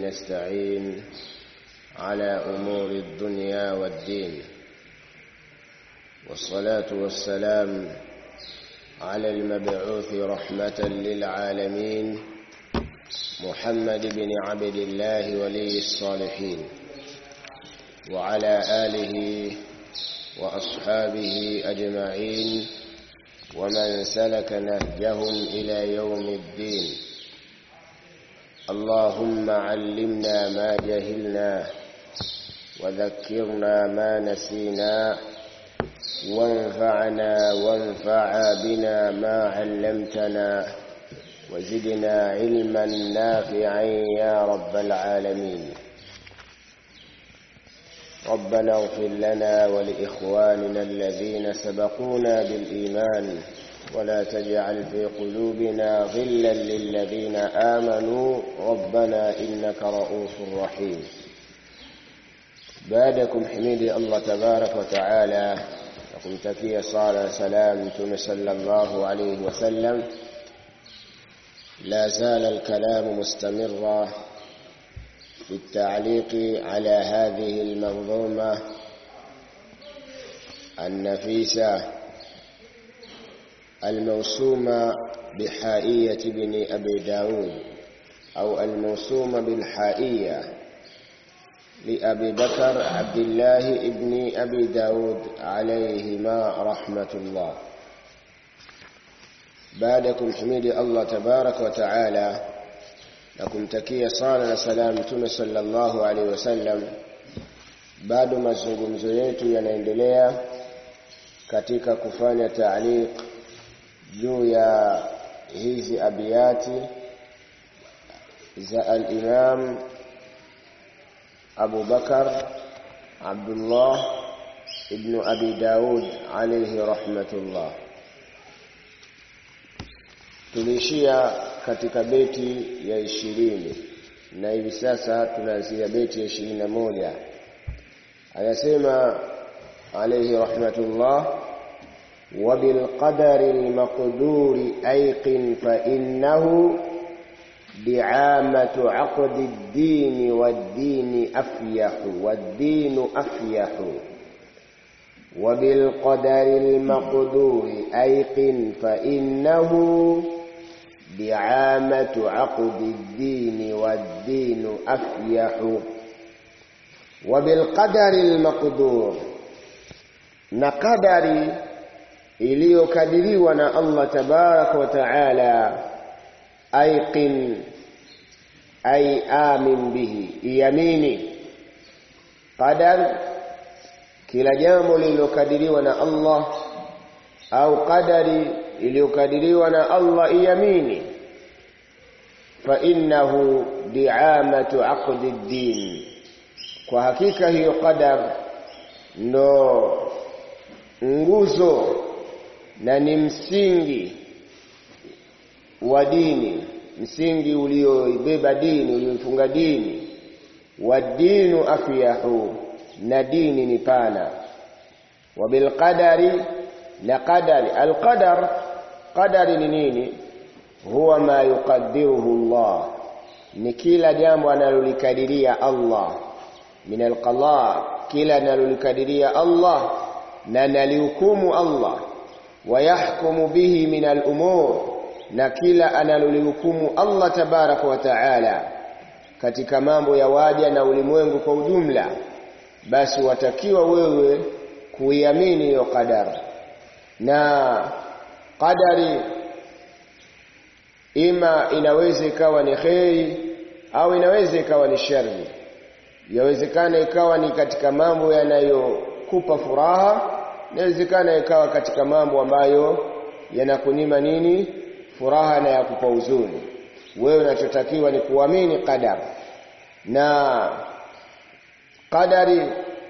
نستعين على أمور الدنيا والدين والصلاة والسلام على المبعوث رحمة للعالمين محمد بن عبد الله ولي الصالحين وعلى آله وأصحابه أجمعين ومن سلك نهجهم إلى يوم الدين اللهم علمنا ما جهلنا وذكرنا ما نسينا وانفعنا وانفع بنا ما علمتنا وزدنا علما نافعا يا رب العالمين ربنا اغفر لنا ولإخواننا الذين سبقونا بالإيمان ولا تجعل في قلوبنا غلا للذين آمنوا ربنا إنك رؤوف رحيم بعدكم حميد الله تبارك وتعالى nakumtakia sala na salam mtume sallallahu alayhi wasallam لا زال الكلام مستمرا في التعليق على هذه المنظومة النفيسة الموسومة بحائية بن أبي داود أو الموسومة بالحائية لأبي بكر عبد الله ابن أبي داود عليهما رحمة الله بعدكم حميد الله تبارك وتعالى لكم تكية صالة سلام تم صلى الله عليه وسلم bado mazungumzo yetu yanaendelea katika kufanya taaliq juu ya hizi abiyati za al-Imam Abu Bakar Abdullah ibn Abi Daud alayhi rahmatullah tuliishia katika beti ya ishirini na hivi sasa tunaanzia beti ya ishirini na moja anasema alayhi rahmatullah وبالقدر المقدور أيقن فإنه دعامة عقد الدين والدين أفيح والدين أفيح وبالقدر المقدور أيقن فإنه دعامة عقد الدين والدين أفيح وبالقدر المقدور نقدر iliyokadiriwa na Allah tabaraka wa taala aiqin ay amin bihi iyamini qadar kila jambo lililokadiriwa na Allah au qadari iliyokadiriwa na Allah iyamini fa innahu di'amatu aqdi ad-din kwa hakika hiyo qadar ndo nguzo na ni msingi wa dini msingi ulioibeba dini ulioifunga dini wa dinu afyahu na dini ni pana wa bilqadari na qadari alqadar qadari ni nini huwa ma yuqaddiruhu Allah ni kila jambo analolikadiria Allah min alqada kila analolikadiria Allah na nalihukumu Allah wayahkumu bihi min al-umur na kila analolihukumu Allah tabaraka wa taala katika mambo ya waja na ulimwengu kwa ujumla basi watakiwa wewe kuiamini hiyo qadar na qadari ima inaweza ikawa ni kheri au inaweza ikawa ni shari yawezekana ikawa ni katika mambo yanayokupa furaha inawezekana ikawa katika mambo ambayo yanakunyima nini furaha na yakupa huzuni wewe unachotakiwa ni kuamini qadar na qadari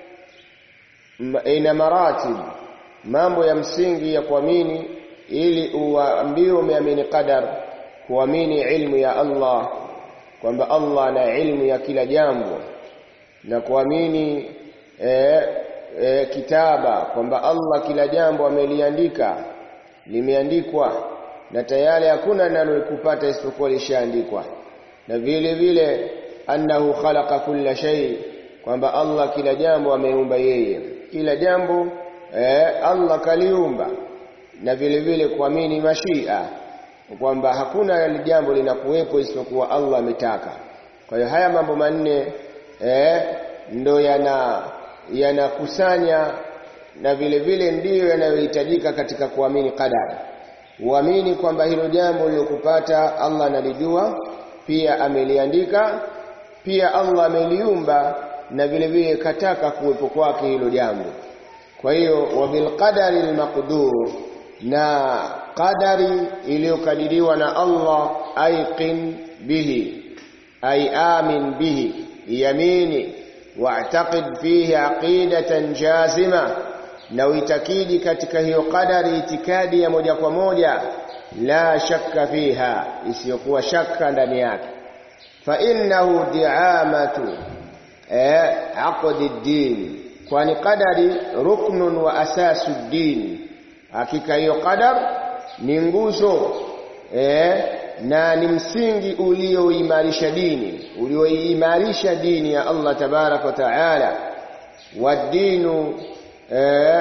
ina maratib mambo ya msingi ya kuamini ili uambiwe umeamini qadar kuamini ilmu ya Allah kwamba Allah ana ilmu ya kila jambo na kuamini e, e, kitaba kwamba Allah kila jambo ameliandika limeandikwa na tayari hakuna linalokupata isipokuwa lishaandikwa na vile vile annahu khalaqa kulla shay kwamba Allah kila jambo ameumba yeye kila jambo eh, Allah kaliumba na vile vile kuamini mashia kwamba hakuna jambo linakuwepo isipokuwa Allah ametaka kwa hiyo haya mambo manne eh, ndo yana yanakusanya na vile vile ndiyo yanayohitajika katika kuamini qadari uamini kwamba hilo jambo lilokupata Allah analijua pia ameliandika pia Allah ameliumba na vile vile kataka kuwepo kwake hilo jambo kwa hiyo wabil qadari almaqdur na qadari iliyokadiriwa na Allah aiqin bihi ay amin bihi yamini wa'taqid fihi aqidatan jazima na uitakidi katika hiyo qadari itikadi ya moja kwa moja la shakka fiha isiyokuwa shakka ndani yake fa innahu di'amatu eh aqdi din kwani qadari ruknun wa asasu din hakika hiyo qadar ni nguzo eh na ni msingi ulioimarisha dini ulioimarisha dini ya Allah tabarak wa taala wadinu eh,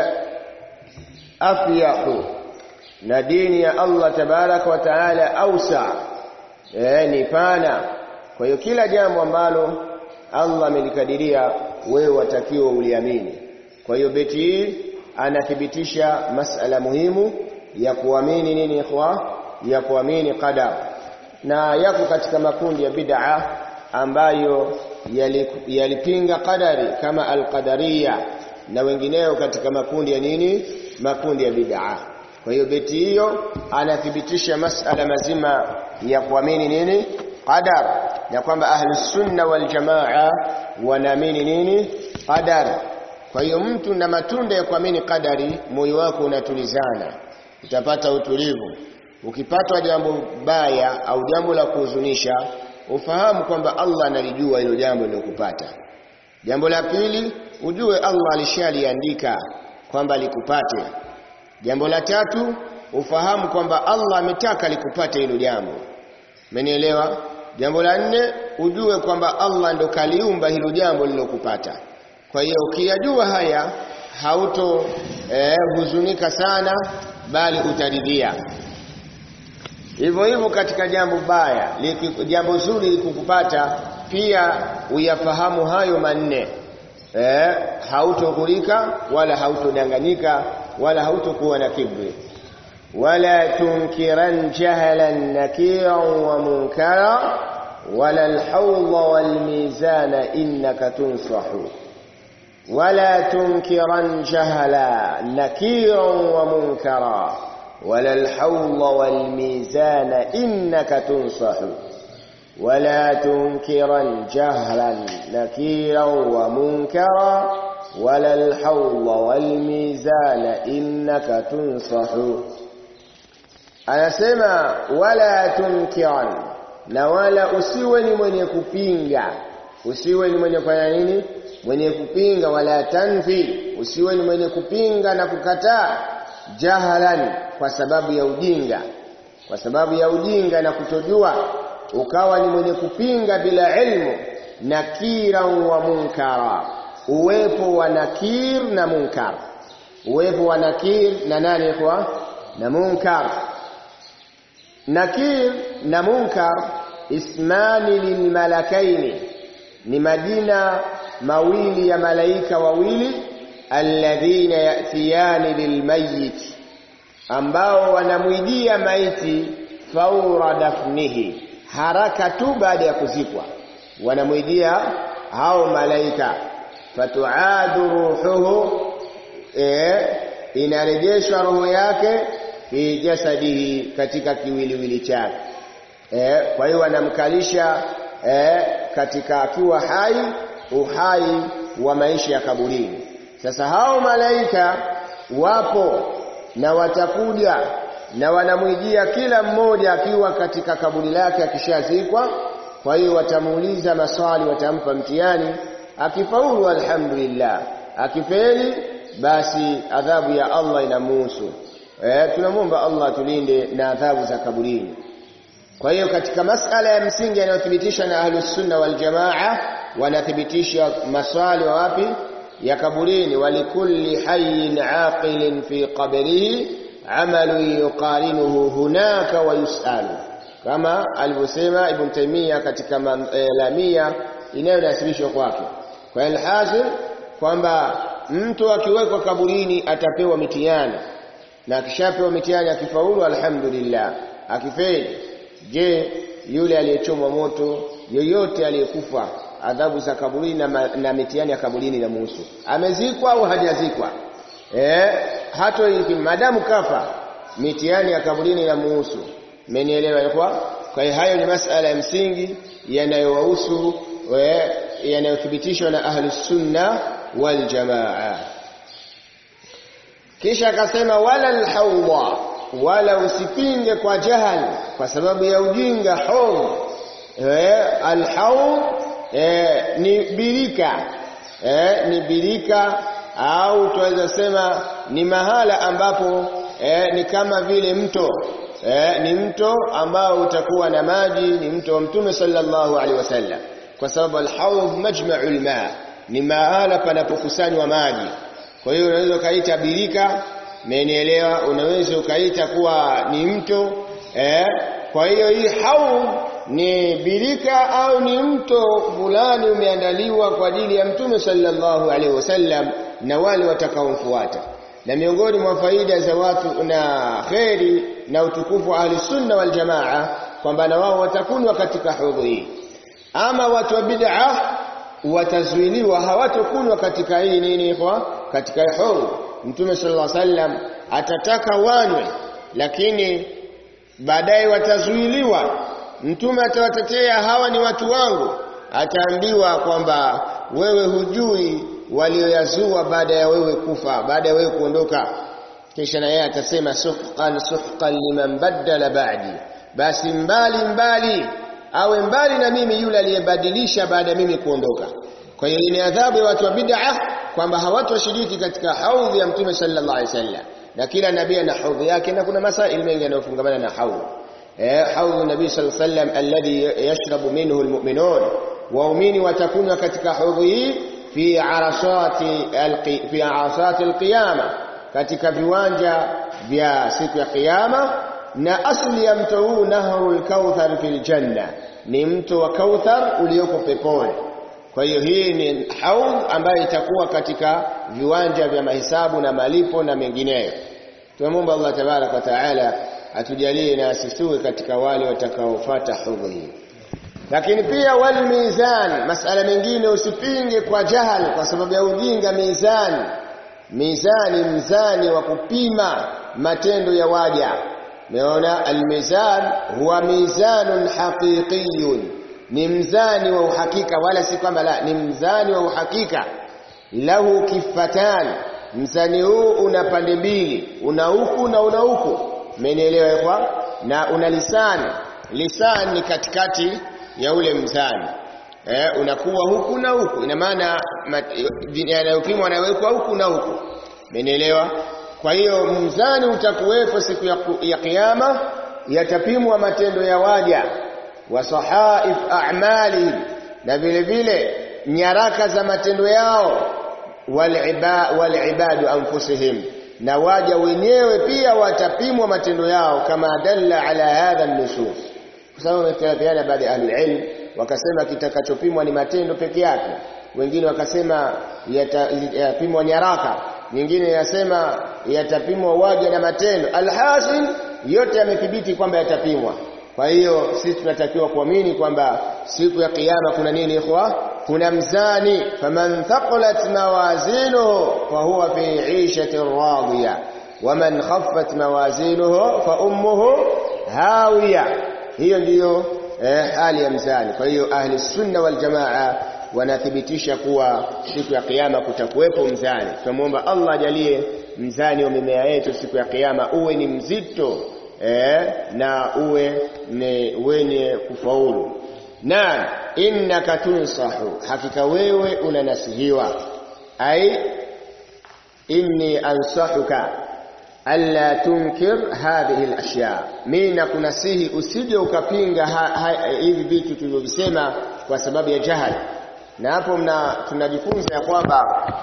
afyahu na dini ya Allah tabarak wa taala ausa eh, ni pana kwa hiyo kila jambo ambalo Allah amelikadiria wewe watakiwa uliamini kwa hiyo beti hii anathibitisha masala muhimu ya kuamini nini ikhwa ya kuamini qadar na yako katika makundi ya bid'a ambayo yalipinga yali qadari kama alqadariya na wengineo katika makundi ya nini makundi ya bid'a kwa hiyo beti hiyo anathibitisha masala mazima ya kuamini nini qadar na kwamba ahlus sunna wal jamaa wanaamini nini qadar kwa hiyo mtu na matunda ya kuamini qadari moyo wako unatulizana utapata utulivu ukipatwa jambo baya au jambo la kuhuzunisha ufahamu kwamba Allah analijua hilo jambo lilokupata jambo la pili ujue Allah alishaliandika kwamba likupate jambo la tatu ufahamu kwamba Allah ametaka likupate hilo jambo umenielewa jambo la nne ujue kwamba Allah ndo kaliumba hilo jambo lilokupata kwa hiyo ukiyajua haya hauto eh, huzunika sana bali utaridhia hivyo hivyo katika jambo baya liki, jambo zuri likukupata pia uyafahamu hayo manne eh, hautoghurika wala hautodanganyika wala hautokuwa na kibri wala tunkiran jahalan nakiran wa munkara wala alhawla walmizana innaka tunsahu ولا تنكرا جهلا نكيرا ومنكرا ولا الحوض والميزان إنك تنصح ولا تنكرا جهلا نكيرا ومنكرا ولا الحوض والميزان إنك تنصح anasema wala tunkiran na wala usiwe ni mwenye kupinga usiwe ni mwenye kufanya nini mwenye kupinga wala tanfi usiwe ni mwenye kupinga na kukataa jahalan kwa sababu ya ujinga kwa sababu ya ujinga na kutojua ukawa ni mwenye kupinga bila ilmu nakira wa munkara uwepo wa nakir na munkar uwepo wa nakir na nani kwa na munkar nakir na munkar ismani lilmalakaini ni majina mawili ya malaika wawili alladhina yatiyani lilmayit ambao wanamwijia maiti faura dafnihi haraka tu baada ya kuzikwa wanamwijia hao malaika fatuadu ruhuhu e, inarejeshwa roho yake fi jasadihi katika kiwiliwili chake e, kwa hiyo wanamkalisha e, katika akiwa hai uhai wa maisha ya kaburini sasa hao malaika wapo na watakuja na wanamwijia kila mmoja akiwa katika kaburi lake akishazikwa kwa hiyo watamuuliza maswali watampa mtihani akifaulu alhamdulillah akifeli basi adhabu ya Allah inamuhusu eh tunamwomba Allah tulinde na adhabu za kaburini kwa hiyo katika masala ya msingi yanayothibitisha na ahlus sunna wal jamaa wanathibitisha maswali wa wapi ya kaburini walikulli hayyin aqilin fi qabrihi amalu yuqarinuhu hunaka wa yusalu kama alivyosema ibn Taymiyyah katika lamia inayonasibishwa kwake kwa alhasil kwamba mtu akiwekwa kaburini atapewa mitihani na akishapewa mitihani akifaulu alhamdulillah akifeli je yule aliyechomwa moto yoyote aliyekufa adhabu za kaburini na, na mitihani ya kaburini na muhusu amezikwa au hajazikwa eh hata madamu kafa mitihani ya kaburini na muhusu mmenielewa kwa kwa hiyo hayo ni masala ya msingi yanayowahusu yanayothibitishwa na ahlus sunna wal jamaa kisha akasema wala alhawda wala usipinge kwa jahal kwa sababu ya ujinga haud eh alhaud eh, ni birika eh, ni birika au tuweza sema ni mahala ambapo eh, ni kama vile mto eh, ni mto ambao utakuwa na maji ni mto wa mtume sallallahu alaihi wasallam kwa sababu alhaud majma'ul ma ni mahala panapokusanywa maji kwa hiyo unaweza ukaita birika Mmenielewa? Unaweza ukaita kuwa ni mto eh? Kwa hiyo hii haud ni birika au ni mto fulani umeandaliwa kwa ajili ya Mtume sallallahu alaihi wasallam na wale watakaomfuata. Na miongoni mwa faida za watu na kheri na utukufu wa ahli sunna wal jamaa kwamba na wao watakunwa katika hudhu hii. Ama watu wa bid'a watazuiliwa hawatokunwa katika hii nini kwa katika hudhu Mtume sallallahu alaihi wasallam atataka wanywe lakini baadaye watazuiliwa. Mtume atawatetea hawa ni watu wangu, ataambiwa kwamba wewe hujui walioyazua baada ya wewe kufa, baada ya wewe kuondoka. Kisha na yeye atasema suhqan suhqan liman baddala ba'di, basi mbali mbali awe mbali na mimi yule aliyebadilisha baada ya mimi kuondoka. Kwa hiyo ni adhabu ya watu wa bid'ah kwamba hawatoshiriki katika haudhi ya Mtume sallallahu alaihi wasallam. Na kila nabii ana haudhi yake na kuna masaili mengi yanayofungamana na haudhi. Eh, haudhi nabii sallallahu alaihi wasallam alladhi yashrabu minhu almu'minun. Waumini watakunywa katika haudhi hii fi arasati alqi, fi arasati alqiyama, katika viwanja vya siku ya kiyama na asli ya mto huu nahrul kauthar fil janna, ni mto wa Kauthar ulioko peponi. Kwa hiyo hii ni haudh ambayo itakuwa katika viwanja vya mahesabu na malipo na mengineyo. Tunamwomba Allah tabarak wa taala atujalie na asisue katika wale watakaofuata haudh hii. Lakini pia wal mizan, masala mengine usipinge kwa jahal, kwa sababu ya ujinga. Mizani, mizani, mzani wa kupima matendo ya waja. Umeona, almizan huwa mizanun haqiqiyun ni mzani wa uhakika wala si kwamba la ni mzani wa uhakika lahu kifatan mzani huu una pande mbili una huku na una huku umenielewa kwa na una lisani lisani ni katikati ya ule mzani eh, unakuwa huku na huku ina maana yanayopimwa yanawekwa huku na huku umenielewa kwa hiyo mzani utakuwepo siku ya, ya kiyama yatapimwa matendo ya waja wa sahaif a'mali na vile vile nyaraka za matendo yao wal ibadu anfusihim na waja wenyewe pia watapimwa matendo yao kama dalla ala hadha an-nusus kwa sababu wametofautiana baadhi ya ahli ilm wakasema kitakachopimwa ni matendo peke yake wengine wakasema yatapimwa nyaraka nyingine yasema yatapimwa waja na matendo alhasil yote yamethibiti kwamba yatapimwa kwa hiyo sisi tunatakiwa kuamini kwamba siku ya kiyama kuna nini ikhwa kuna mzani faman thaqulat mawazinuhu fa huwa fi 'ishatin radiya waman khaffat mawazinuhu fa ummuhu hawiya hiyo ndiyo eh, hali ya mzani kwa hiyo ahli sunna wal jamaa wanathibitisha kuwa siku ya kiyama kutakuwepo mzani tunamwomba Allah ajalie mzani wa mimea yetu siku ya kiyama uwe ni mzito eh, na uwe ni wenye kufaulu na innaka tunsahu hakika wewe unanasihiwa ai inni ansahuka alla tunkir hadhihi alashya mimi nakunasihi usije ukapinga hivi vitu tulivyovisema kwa sababu ya jahal na hapo mna tunajifunza ya kwamba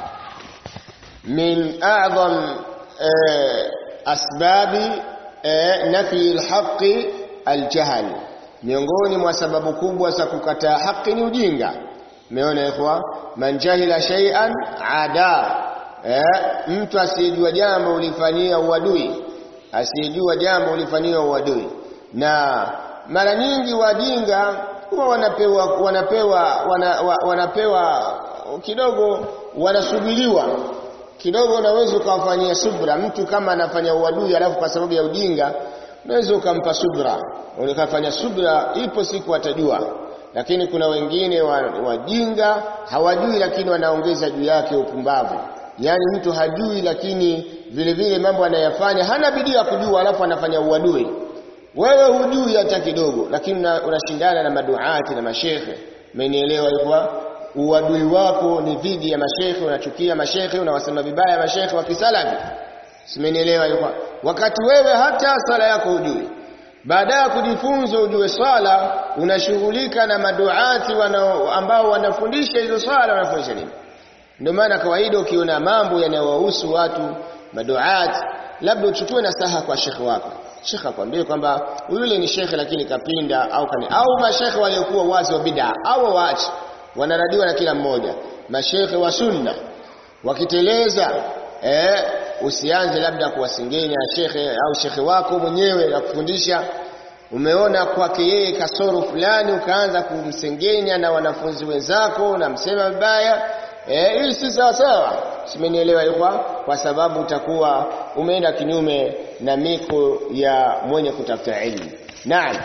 min a'zam eh, asbabi eh, nafi alhaqi aljahl miongoni mwa sababu kubwa za kukataa haki ni ujinga umeona ikhwa man jahila shay'an ada eh, mtu asiyejua jambo ulifanyia uadui asiyejua jambo ulifanyia uadui na mara nyingi wajinga huwa wanapewa wanapewa wana, wa, wanapewa kidogo wanasubiriwa kidogo unaweza ukawafanyia subra mtu kama anafanya uadui alafu kwa sababu ya ujinga unaweza ukampa subra ukafanya subra ipo siku atajua lakini kuna wengine wajinga hawajui lakini wanaongeza juu yake upumbavu yaani mtu hajui lakini vile vile mambo anayafanya hana bidii ya kujua alafu anafanya uadui wewe hujui hata kidogo lakini unashindana na maduati na mashekhe umenielewa hivyo uadui wako ni dhidi ya mashekhe unachukia mashekhe unawasema vibaya mashekhe wa kisalafi simenielewa hivyo wakati wewe hata sala yako hujui baada ya kujifunza ujue swala unashughulika na maduati wana, ambao wanafundisha hizo swala wanafundisha nini ndio maana kawaida ukiona mambo yanayowahusu watu maduat labda uchukue nasaha kwa shekhe wako shekhe akwambie kwamba yule ni shekhe lakini kapinda au kani au mashekhe waliokuwa wazi wa bid'a au waache wanaradiwa na kila mmoja mashekhe wa sunna wakiteleza eh, usianze labda kuwasengenya shekhe au shekhe wako mwenyewe na kufundisha umeona kwake yeye kasoro fulani ukaanza kumsengenya na wanafunzi wenzako unamsema vibaya eh, hii si sawa sawa simenielewa ilikuwa kwa sababu utakuwa umeenda kinyume na miko ya mwenye kutafuta ilmu naam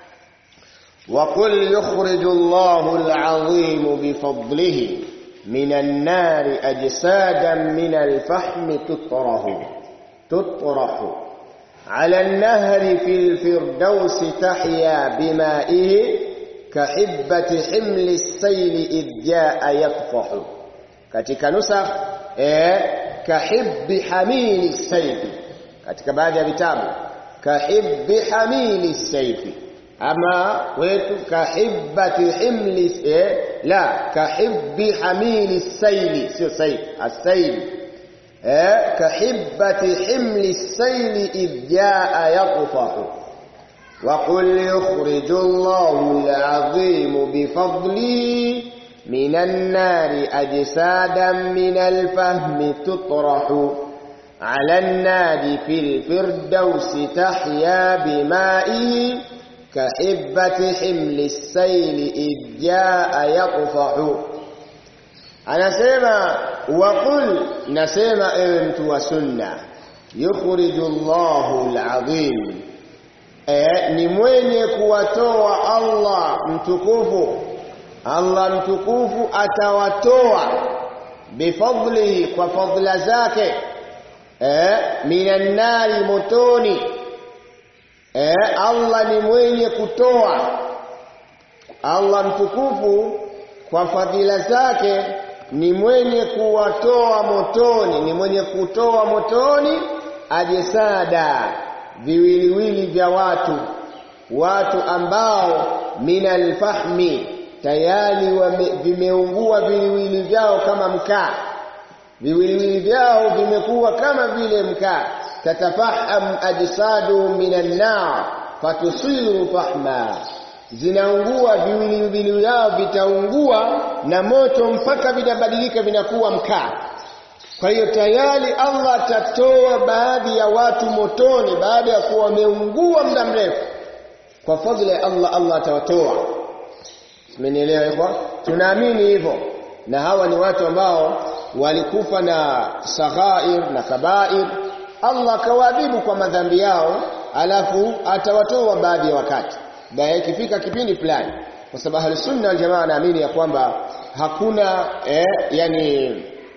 وقل يخرج الله العظيم بفضله من النار أجسادا من الفحم تطرح تطرح على النهر في الفردوس تحيا بمائه كحبة حمل السيل إذ جاء يطفح katika nusakh eh kahibbi hamili saifi katika baadhi ya vitabu kahibbi hamili saifi ama wetu kahibbati himli eh, la kahibbi hamili saili sio saili asaili eh kahibbati himli saili idh jaa yaqfahu وقل يخرج الله العظيم بفضله من النار أجسادا من الفهم تطرح على النار في الفردوس تحيا بمائه كحبة حمل السيل إذ جاء يطفح anasema waqul nasema ewe mtu wa sunna yukhriju Allahu al-azim e, ni mwenye kuwatoa Allah mtukufu Allah mtukufu atawatoa bifadlihi kwa fadla zake eh minan nari motoni eh Allah ni mwenye kutoa Allah mtukufu kwa fadhila zake ni mwenye kuwatoa motoni ni mwenye kutoa motoni ajesada viwiliwili vya watu watu ambao minal fahmi tayari vimeungua viwiliwili vyao kama mkaa viwiliwili vyao vimekuwa kama vile mkaa tatafaham ajsadu minan nar fatusiru fahma zinaungua viwiliwili vyao vitaungua na moto mpaka vinabadilika vinakuwa mkaa kwa hiyo tayari Allah atatoa baadhi ya watu motoni baada ya kuwa wameungua muda mrefu kwa fadhila ya Allah Allah atawatoa Simenielewa hivyo? Tunaamini hivyo. Na hawa ni watu ambao walikufa na saghair na kabair. Allah kawaadhibu kwa madhambi yao, alafu atawatoa baadhi ya wakati. Baada ikifika kipindi fulani. Kwa sababu Ahlus-Sunna wal Jamaa naamini ya kwamba hakuna eh, yani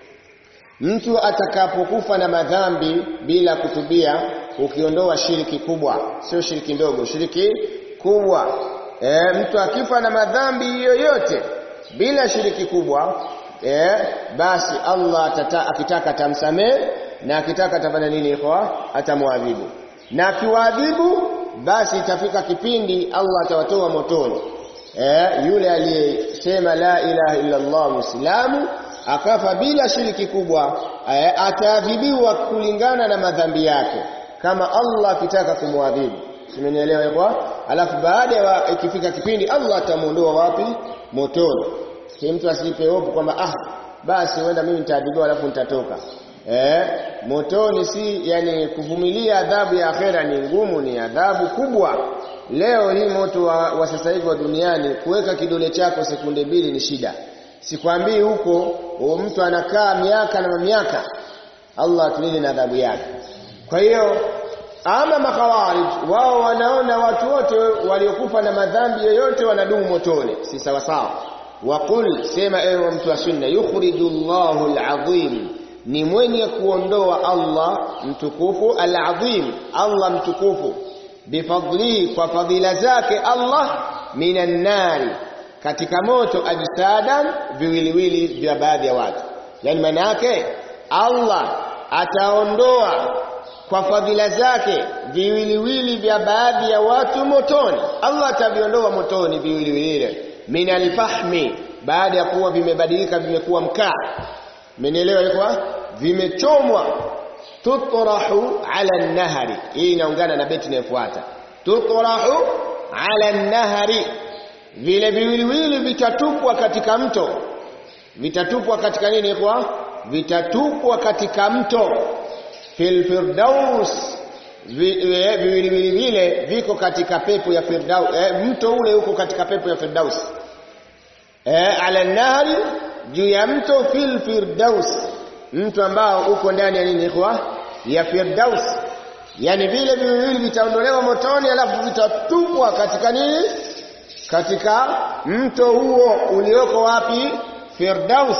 mtu atakapokufa na madhambi bila kutubia ukiondoa shiriki kubwa, sio shiriki ndogo, shiriki kubwa e, mtu akifa na madhambi yoyote bila shiriki kubwa e, basi Allah atata, akitaka tamsamehe na akitaka atafanya nini ikhwa atamwadhibu na akiwaadhibu basi itafika kipindi Allah atawatoa motoni eh, yule aliyesema la ilaha illa Allah muislamu akafa bila shiriki kubwa eh, ataadhibiwa kulingana na madhambi yake kama Allah akitaka kumwadhibu simenielewa kwa alafu baada ya ikifika kipindi Allah atamuondoa wapi motoni si mtu asipe hofu kwamba ah basi wenda mimi nitaadhibiwa alafu nitatoka eh motoni si yani kuvumilia adhabu ya akhera ni ngumu ni adhabu kubwa leo hii moto wa, wa sasa hivi wa duniani kuweka kidole chako sekunde mbili ni shida sikwambii huko mtu anakaa miaka na miaka Allah atulinde na adhabu yake kwa hiyo ama makhawarij wao wanaona watu wote waliokufa na madhambi yoyote wanadumu motoni si sawa sawa waqul sema ewe mtu wa sunna yukhrijullahu alazim ni mwenye kuondoa Allah mtukufu alazim Allah mtukufu bifadlihi kwa fadhila zake Allah minan nari katika moto ajsadan viwiliwili vya baadhi ya watu yani maana yake Allah ataondoa kwa fadhila zake viwiliwili vya baadhi ya watu motoni Allah ataviondoa motoni viwiliwili minal fahmi baada ya kuwa vimebadilika vimekuwa mkaa mmenielewa ilikuwa vimechomwa tutrahu ala nahari hii inaungana na beti inayofuata tutrahu ala nahari vile viwiliwili vitatupwa katika mto vitatupwa katika nini kwa vitatupwa katika mto fil firdaus viwiliwili vile viko katika pepo ya firdaus eh, mto ule uko katika pepo ya firdaus eh, ala nahari juu ya mto fil firdaus mto ambao uko ndani ya nini ikhwa ya firdaus yani vile viwili vitaondolewa motoni alafu vitatupwa katika nini katika mto huo ulioko wapi firdaus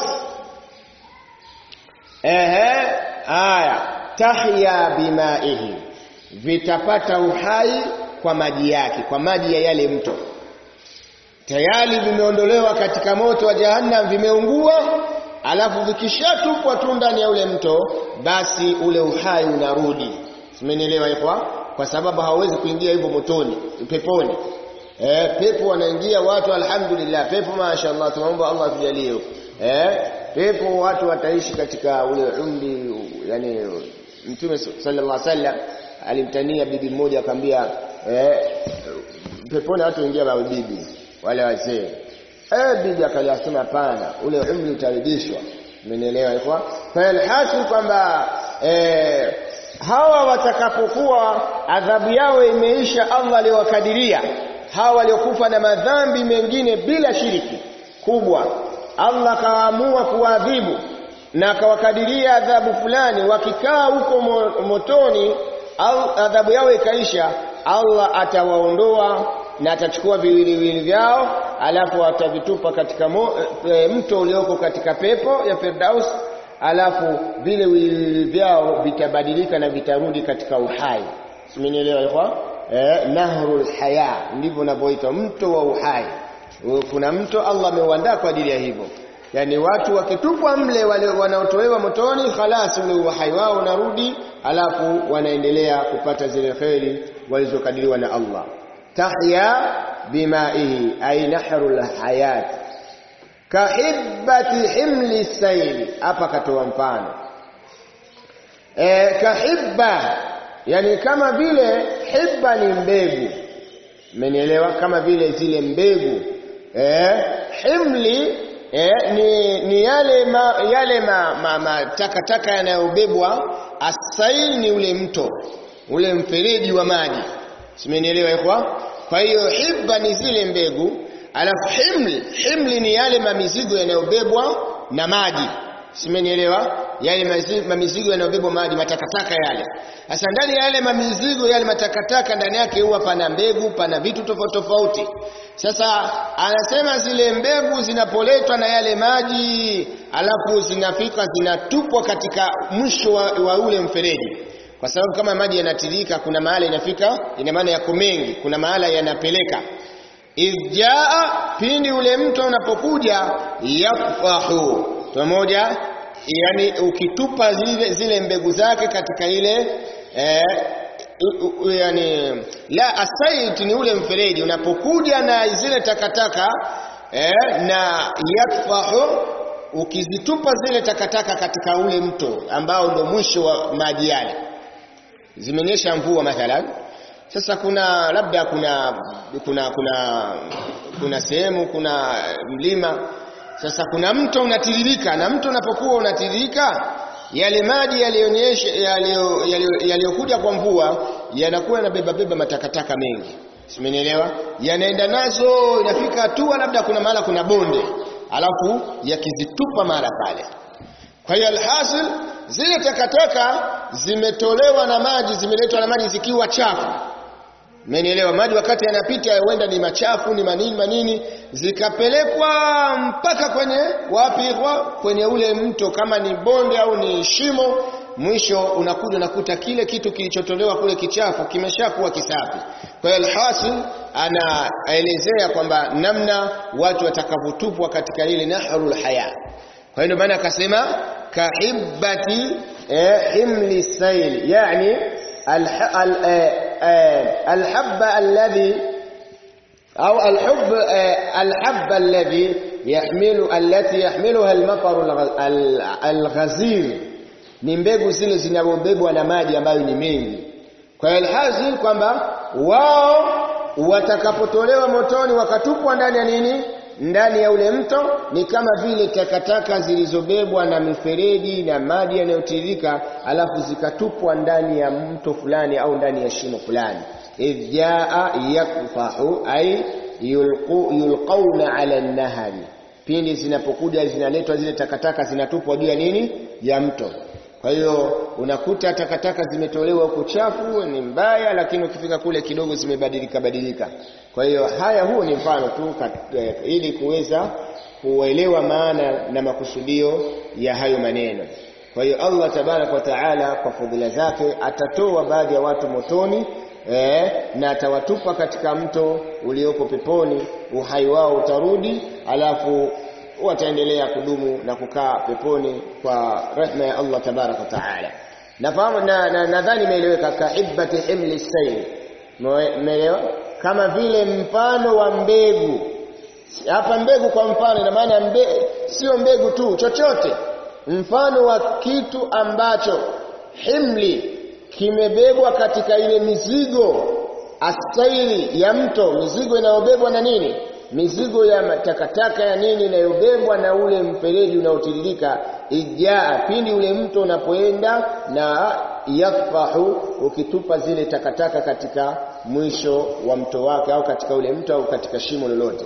ehe aya tahya bimaihi vitapata uhai kwa maji yake kwa maji ya yale mto tayari vimeondolewa katika moto wa jahannam vimeungua alafu vikishatupwa tu ndani ya ule mto basi ule uhai unarudi simenielewa ikhwa kwa sababu hawawezi kuingia hivyo motoni peponi eh pepo wanaingia watu alhamdulillah pepo mashaallah tunaomba Allah tujalie eh pepo watu wataishi katika ule umri yani mtume sallallahu alaihi wasallam alimtania bibi mmoja akamwambia eh peponi watu waingia na bibi wale wazee eh bibi akalisema hapana ule umri utarudishwa umenielewa ilikuwa falhasil kwamba eh hawa watakapokuwa adhabu yao imeisha Allah aliwakadiria hawa waliokufa na madhambi mengine bila shiriki kubwa Allah akaamua kuadhibu na akawakadiria adhabu fulani wakikaa huko motoni au adhabu yao ikaisha Allah atawaondoa na atachukua viwiliwili vyao alafu atavitupa katika mo, e, mto ulioko katika pepo ya Firdaus alafu vile viwiliwili vyao vitabadilika na vitarudi katika uhai simenielewa ikhwa eh, nahrul haya ndivyo unavyoitwa mto wa uhai kuna mto Allah ameuandaa kwa ajili ya hivyo yani watu wakitupwa mle wale wanaotolewa motoni khalas ule uhai wao unarudi alafu wanaendelea kupata zile kheri walizokadiriwa na Allah tahya bimaihi ay nahrul hayat kahibati himli sayli hapa katoa mfano e, kahibba yani kama vile hibba ni mbegu mmenielewa kama vile zile mbegu eh himli eh, ni, ni yale ma, yale ma, ma, ma takataka yanayobebwa asail ni ule mto ule mfereji wa maji simenielewa ikhwa kwa hiyo hibba ni zile mbegu alafu himli himli ni yale mamizigo yanayobebwa na maji simenielewa yale mamizigo yanayobebwa maji matakataka yale sasa ndani ya yale mamizigo yale matakataka ndani yake huwa pana mbegu pana vitu tofauti tofauti sasa anasema zile mbegu zinapoletwa na yale maji alafu zinafika zinatupwa katika mwisho wa, wa ule mfereji kwa sababu kama maji yanatirika kuna mahala inafika ina maana yako mengi kuna mahala yanapeleka idjaa pindi ule mto unapokuja yakfahu pamoja yani ukitupa zile, zile mbegu zake katika ile eh, u, u, yani la asait ni ule mfereji unapokuja na zile takataka eh, na yakfahu ukizitupa zile takataka katika ule mto ambao ndo mwisho wa maji yale zimenyesha mvua mathalan sasa kuna labda kuna kuna kuna kuna sehemu kuna mlima sasa kuna mto unatiririka na mto unapokuwa unatiririka yale maji yaliyonyesha yaliyokuja kwa mvua yanakuwa yanabeba beba matakataka mengi simenielewa yanaenda nazo inafika hatua labda kuna mahala kuna bonde alafu yakizitupa mara pale kwa hiyo alhasil zile takataka zimetolewa na maji zimeletwa na maji zikiwa chafu Mmenielewa? Maji wakati yanapita huenda ni machafu, ni manini manini, zikapelekwa mpaka kwenye wapi? Kwa kwenye ule mto, kama ni bonde au ni shimo, mwisho unakuja unakuta kile kitu kilichotolewa kule kichafu kimeshakuwa kisafi. Kwa hiyo alhasil anaelezea kwamba namna watu watakavyotupwa katika ile nahrul haya. Kwa hiyo ndio maana akasema kahibbati eh, himli sail, yani الحب الذي أو الحب الحب الذي يحمل التي يحملها المطر الغزير ni mbegu zile zinazobebwa na maji ambayo ni mengi kwa hiyo alhasil kwamba wao watakapotolewa motoni wakatupwa ndani ya nini ndani ya ule mto ni kama vile takataka zilizobebwa na mifereji na maji yanayotiririka alafu zikatupwa ndani ya mto fulani au ndani ya shimo fulani idh jaa yakfahu ay yulqu yulqauna ala nahari pindi zinapokuja zinaletwa zile takataka zinatupwa juu ya nini ya mto kwa hiyo unakuta takataka zimetolewa huko chafu ni mbaya lakini ukifika kule kidogo zimebadilika badilika kwa hiyo haya huo ni mfano tu eh, ili kuweza kuelewa maana na makusudio ya hayo maneno kwa hiyo Allah tabarak wa taala kwa fadhila zake atatoa baadhi ya watu motoni eh, na atawatupa katika mto uliopo peponi uhai wao utarudi alafu wataendelea kudumu na kukaa peponi kwa rehma ya Allah tabarak wa taala nafahamu na nadhani na, imeeleweka kahibati himli sayl umeelewa kama vile mfano wa mbegu hapa mbegu kwa mfano ina maana mbe, sio mbegu tu chochote mfano wa kitu ambacho himli kimebebwa katika ile mizigo astaili ya mto mizigo inayobebwa na nini mizigo ya takataka ya nini inayobebwa na ule mfereji unaotiririka ijaa pindi ule mto unapoenda na yakfahu ukitupa zile takataka katika mwisho wa mto wake au katika ule mto au katika shimo lolote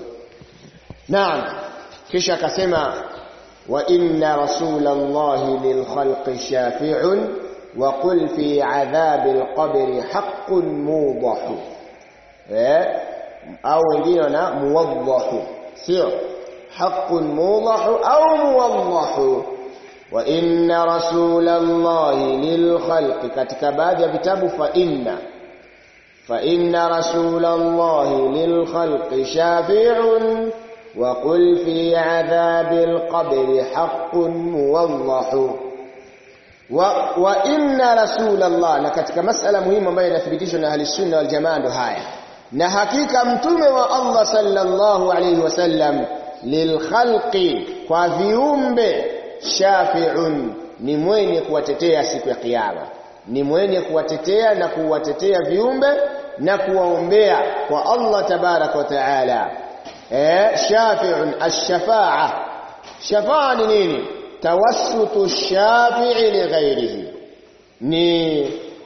naam kisha akasema wa inna rasulallahi lilkhalqi shafi'un wa qul fi adhabil qabri haqqun mudahu eh au wengine wana muwaddahu sio haqqun mudahu au muwaddahu wa inna rasulallahi lilkhalqi katika baadhi ya vitabu fa inna fa inna rasulallahi lilkhalqi shafi'un wa qul fi adhabil qabri haqqun muwaddahu wa, wa inna rasulallah na katika masala muhimu ambayo inathibitishwa na ahli sunna wal jamaa ndo haya na hakika mtume wa Allah sallallahu alayhi wasallam lilkhalqi kwa viumbe shafi'un ni mwenye kuwatetea siku ya kiyama ni mwenye kuwatetea na kuwatetea viumbe na kuwaombea kwa Allah tabarak wa taala eh shafi'un ash-shafa'a shafa'a ni nini tawassutu shafi'i li ghairihi ni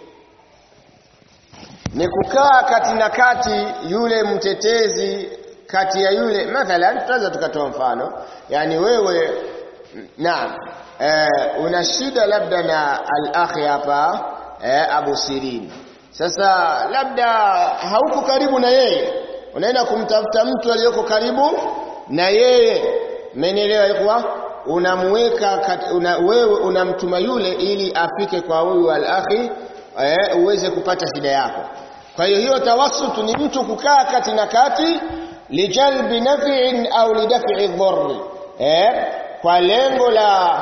ni kukaa kati na kati yule mtetezi kati ya yule mathalan tunaweza tukatoa mfano yani wewe naam eh, una shida labda na al-akhi hapa eh, Abu Sirin sasa labda hauko karibu na yeye unaenda kumtafuta mtu aliyoko karibu na yeye umenielewa ilikuwa unamweka una, wewe unamtuma yule ili afike kwa huyu al-akhi eh, uweze kupata shida yako kwa hiyo hiyo tawassutu ni mtu kukaa kati na kati lijalbi naf'in au lidaf'i dharr eh kwa lengo la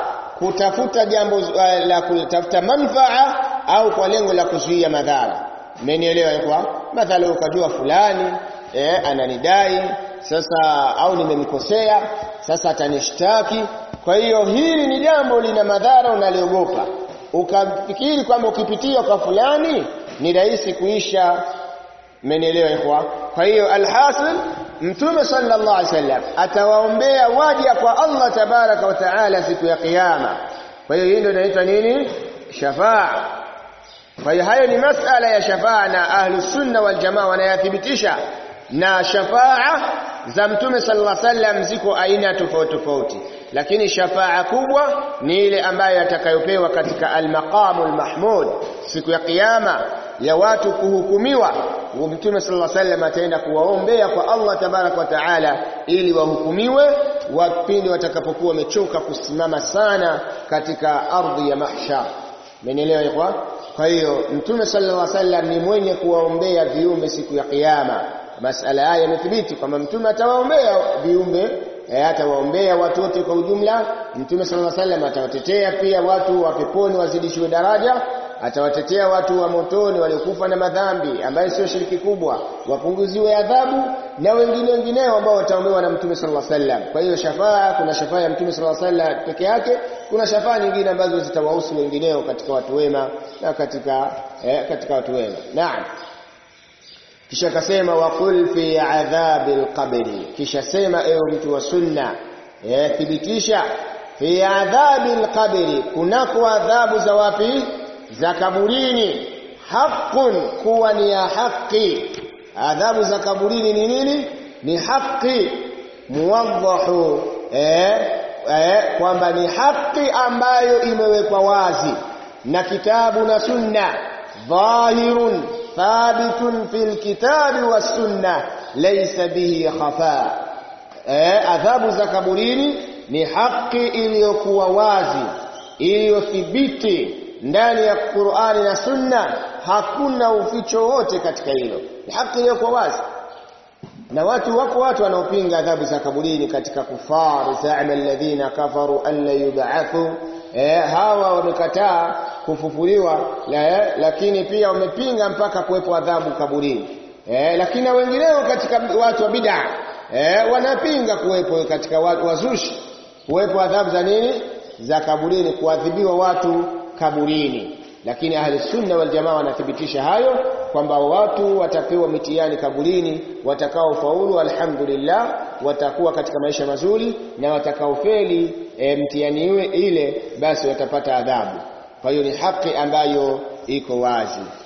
kutafuta jambo uh, la kutafuta manfaa au kwa lengo la kuzuia madhara mmenielewa kwa mathalan ukajua fulani eh, ananidai sasa au nimemkosea sasa atanishtaki kwa hiyo hili ni jambo lina madhara unaliogopa ukafikiri kwamba ukipitia kwa fulani ni rahisi kuisha mmenielewa ikhwa kwa hiyo alhasil mtume sallallahu alaihi wasallam atawaombea waja kwa Allah tabaraka wa taala siku ya kiyama kwa hiyo hii ndio inaitwa nini shafaa kwa hiyo hayo ni masala ya shafaa na ahlus sunna wal jamaa wanayathibitisha na shafaa za mtume sallallahu alaihi wasallam ziko aina tofauti tofauti lakini shafaa kubwa ni ile ambayo atakayopewa katika al-maqamul mahmud siku ya kiyama ya watu kuhukumiwa mtume sallallahu alaihi wasallam ataenda kuwaombea kwa Allah tabarak wa taala ili wahukumiwe wapindi watakapokuwa wamechoka kusimama sana katika ardhi ya mahshar mmenielewa ikhwa kwa hiyo mtume sallallahu alaihi wasallam ni mwenye kuwaombea viumbe siku ya kiyama masala haya yamethibiti kwamba mtume atawaombea viumbe atawaombea watu wote kwa ujumla mtume sallallahu alaihi wasallam atawatetea pia watu wa peponi wazidishiwe daraja atawatetea watu wa motoni waliokufa na madhambi ambayo sio shiriki kubwa wapunguziwe adhabu na wengine wengineo ambao wataombewa na mtume sallallahu alaihi wasallam kwa hiyo shafaa kuna shafaa ya mtume sallallahu alaihi wasallam peke yake kuna shafaa nyingine ambazo zitawahusu wengineo katika watu wema na katika eh, katika watu wema naam kisha akasema waqul fi adhabil qabri kisha sema ewe mtu wa sunna eh, thibitisha fi adhabil qabri kunako adhabu za wapi za kaburini haqqun kuwa ni ya haki adhabu za kaburini ni nini ni haki muwaddahu eh, eh, kwamba ni haki ambayo imewekwa wazi na kitabu na sunna dhahirun thabitun fil kitabi was sunna laysa bihi khafa eh, adhabu za kaburini ni haki iliyokuwa wazi iliyothibiti ndani ya Qur'ani na Sunna hakuna uficho wote katika hilo ni haki iliyokuwa wazi na watu wako watu wanaopinga adhabu za kaburini katika kufar za'ama alladhina kafaru an la yub'athu eh, hawa wamekataa kufufuliwa la, lakini pia wamepinga mpaka kuwepo adhabu kaburini eh, lakini na wengineo katika watu wa bid'a eh, wanapinga kuwepo katika watu wazushi kuwepo adhabu za nini za kaburini kuadhibiwa watu kaburini lakini ahli sunna wal jamaa wanathibitisha hayo kwamba watu watapewa mitihani kaburini watakaofaulu alhamdulillah watakuwa katika maisha mazuri na watakaofeli e, mtihani ile basi watapata adhabu kwa hiyo ni haki ambayo iko wazi